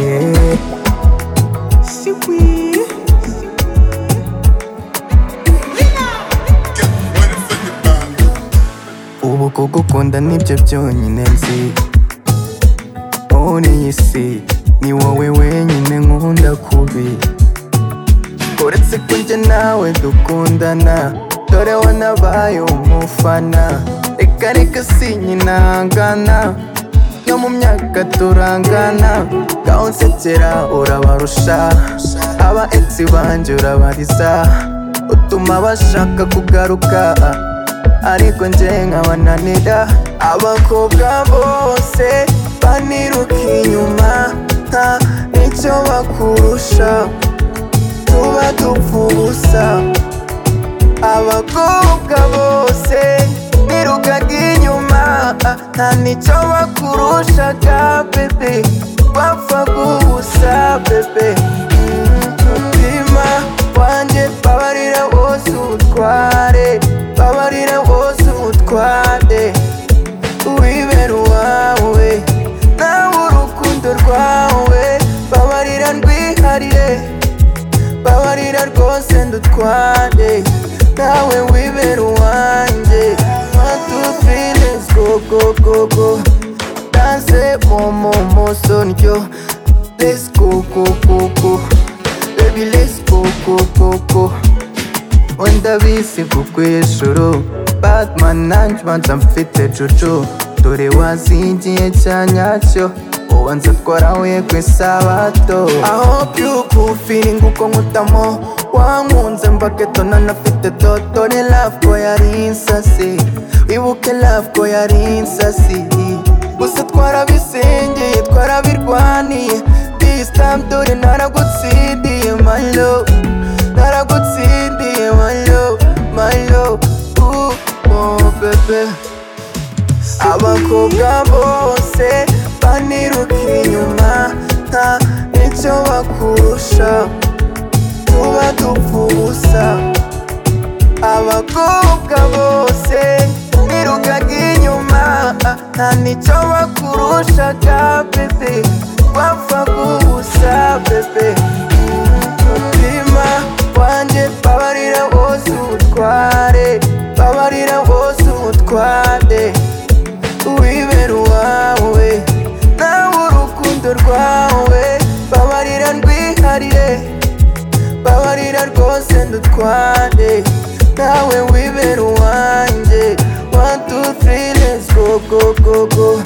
Afrique. Ubu kugukunda nibyo byonyine nzi muri iyi si ni wowe wenyine nkunda kubi uretse ko njye nawe dukundana dore wanabaye umufana reka reka sinyinangana no mu myaka turangana gaho nsekera urabarusha aba etsi banjye urabariza utuma bashaka kugaruka ariko njye nkabananira abakobwa bose baniruka inyuma nta n'icyo bakurusha tuba dupfa ubusa abakobwa bose birukaga inyuma nta n'icyo bakurushaga bebe bapfaga ubusa bebe umutima wanjye babarira wose ubutware babarira wose ubutware wibera uwawe nawe urukundo rwawe babarira ndwiharire babarira rwose ndutware nawe wibera uwanjye matu filesi go go go danse momo moso ndyo let's go go go go baby let's go go go go wenda bisi kukwishuru batman nanjmanza mfite juju dore wazingiye cya nyacyo ubanza twarahuye ku isabato aho byuku firingi uko nkutamo wankunze mbageto nanafite dodo ni lavko yari insasi wibuke lavko yari insasi gusa twarabisengeye twarabirwaniye this time dore naragutsindiye my love naragutsindiye my love my love ooh oh bebe abakobwa bose baniruka inyuma nta n'icyo bakurusha tuba dupfa ubusa abakobwa bose birukaga inyuma nta n'icyo bakurushaga bebe wapfaga ubusa bebe umutima wanjye babarira wose ubutware babarira wose ubutware wibera uwawe nawe urukundo rwawe babarira ndwiharire babarira rwose ndutware nawe wibera uwanjye one two three let's go go go go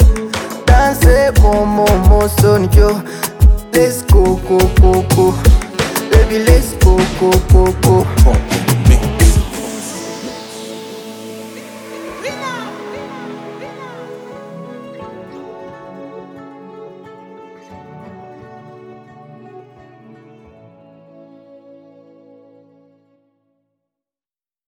danse momo moso ndyo let's go go go go baby let's go go go go